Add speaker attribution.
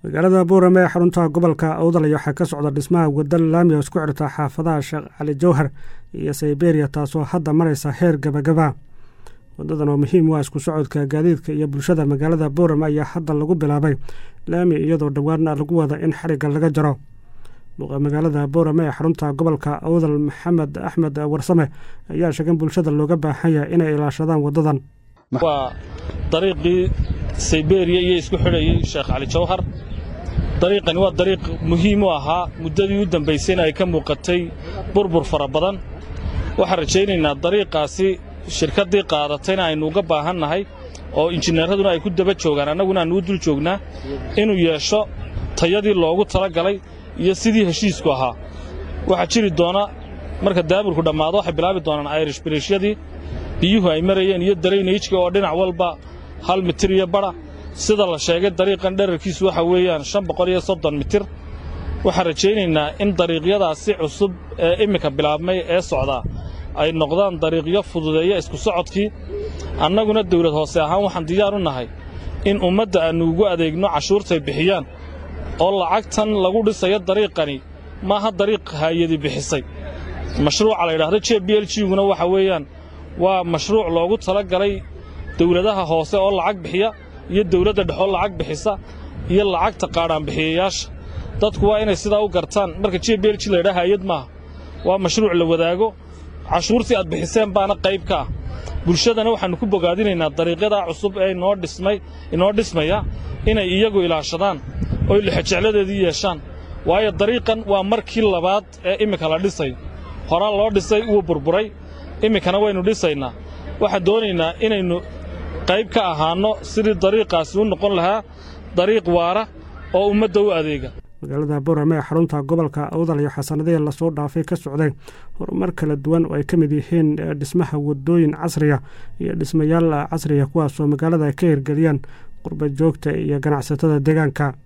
Speaker 1: magaalada buurame ee xarunta gobolka awdalay waxaa ka socda dhismaha wadda laami oo isku xirta xaafadaha sheekh cali jawhar iyo sayberia taasoo hadda maraysa heer gabagaba wadadan oo muhiim u ah isku socodka gaadiidka iyo bulshada magaalada buurame ayaa hadda lagu bilaabay laami iyadoo dhowaana lagu wada in xarigga laga jaro duqa magaalada buurame ee xarunta gobolka awdal maxamed axmed warsame ayaa sheegan bulshada looga baahan yahay inay ilaashadaan wadadan
Speaker 2: waa dariiqii sayberiya iyo isku xidhayay sheekh cali jawhar dariiqani waa dariiq muhiim u ahaa muddadii u dambaysayna ay ka muuqatay burbur fara badan waxaan rajaynaynaa dariiqaasi shirkaddii qaadatayna aynu uga baahannahay oo injineeraduna ay ku daba joogaan annaguna aannu u dul joognaa inuu yeesho tayadii loogu tala galay iyo sidii heshiisku ahaa waxaa jiri doona marka daaburku dhammaado waxay bilaabi doonaan ayrish biriishyadii biyuhu ay marayeen iyo daraynayjka oo dhinac walba hal mitir iyo badha sida la sheegay dariiqan dherarkiisu waxa weeyaan shan boqol iyo soddon mitir waxaan rajaynaynaa in dariiqyadaasi cusub ee iminka bilaabmay ee socdaa ay noqdaan dariiqyo fududeeya isku socodkii annaguna dawlad hoose ahaan waxaan diyaar u nahay in ummadda aannu ugu adeegno cashuurtay bixiyaan oo lacagtan lagu dhisayo dariiqani maaha dariiq haayadi bixisay mashruuca la yidhaahdo j b l guna waxa weeyaan waa mashruuc loogu tala galay dawladaha hoose oo lacag bixiya iyo dawladda dhexoo lacag bixisa iyo lacagta qaadhaanbixiyayaasha dadku waa inay sidaa u gartaan marka j b l g laydhaha hayad maaha waa mashruuc la wadaago cashuurtii aad bixiseen baana qayb ka ah bulshadana waxaannu ku bogaadinaynaa dariiqyadaa cusub ee inoo dhismay inoo dhismaya inay iyagu ilaashadaan oy lixojecladeedii yeeshaan waayo dariiqan waa markii labaad ee iminka la dhisay horaa loo dhisay wuu burburay iminkana waynu dhisaynaa waxaan doonaynaa inaynu qayb ka ahaanno sidii dariiqaasi u noqon lahaa dariiq waara oo ummadda u adeega
Speaker 1: magaalada buurame ee xarunta gobolka awdal iyo xasanadihii lasoo dhaafay ka socday horumar kala duwan oo ay ka mid yihiin dhismaha wadooyin casriya iyo dhismayaal casriya kuwaasoo magaalada ay ka hirgeliyaan qurba joogta iyo ganacsatada deegaanka